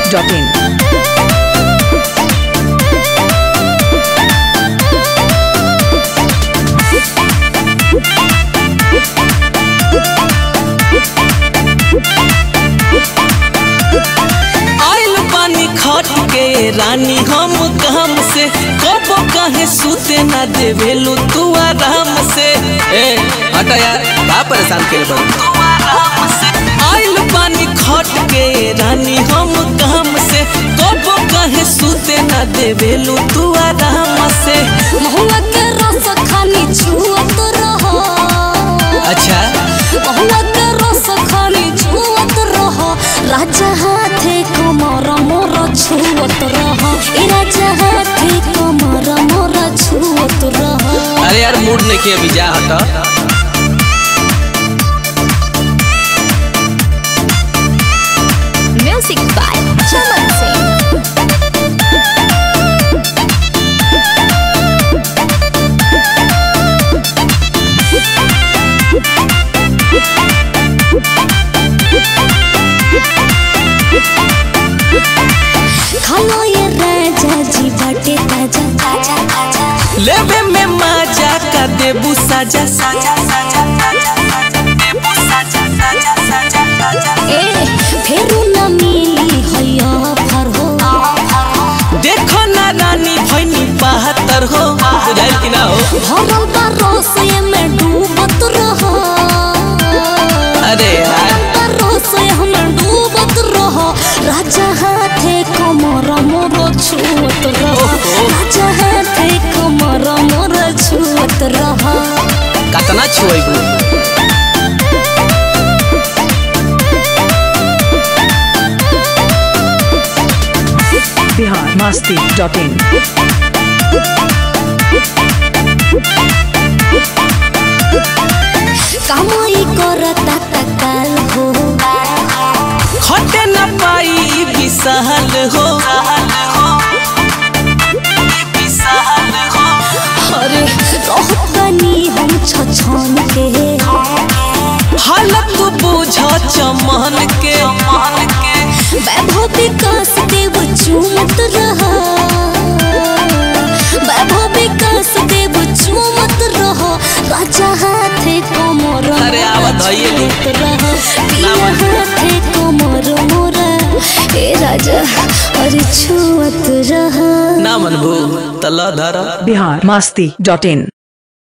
masti.in. आइल बानी खट के रानी हम काम से कब कहे सूते ना देवेलू तू आराम से ए हटा यार का परेशान के बन आइल बानी खट के रानी हम काम से कब कहे सूते ना देवेलू तू आराम से महुआ के रस खानी छुअत रह अच्छा महुआ के रस खानी छुअत रह राजा हाथे कमर मोर छुअत रह ए राजा हाथे कमर मोर छुअत रह अरे यार मूड नहीं के अभी जा हटा म्यूजिक बाय चमन सिंह खालो ये राजा जी बाटे ताजा ताजा ताजा लेवे में मजा का देबू साजा साजा साजा देबू साजा साजा साजा साजा ए फेरू न मिली हैया फर हो देखो ना रानी भैनी बहत्तर हो बुझाइल कि ना हो भरल बा रस ये में डूबत रह अरे यार बा रस ये में डूबत रह राजा हाथे कमर मोर छुअत रह राजा हाथे कमर मोर छुअत रह कतना छुएबू Bihar masti.in. कामई करता तकाल हो खटे न पाई विशाल हो अरे रहतनी हम छछन के हालत बुझ चमन के वैभव विकास देव चूमत रहा वैभव विकास देव चूमत रहा राजा हाथे कमर अरे आवत हइये नी। रहा पिया हाथे कमर मोरा ए राजा अरे छुअत रहा ना मनबू तला धरा Bihar masti.in.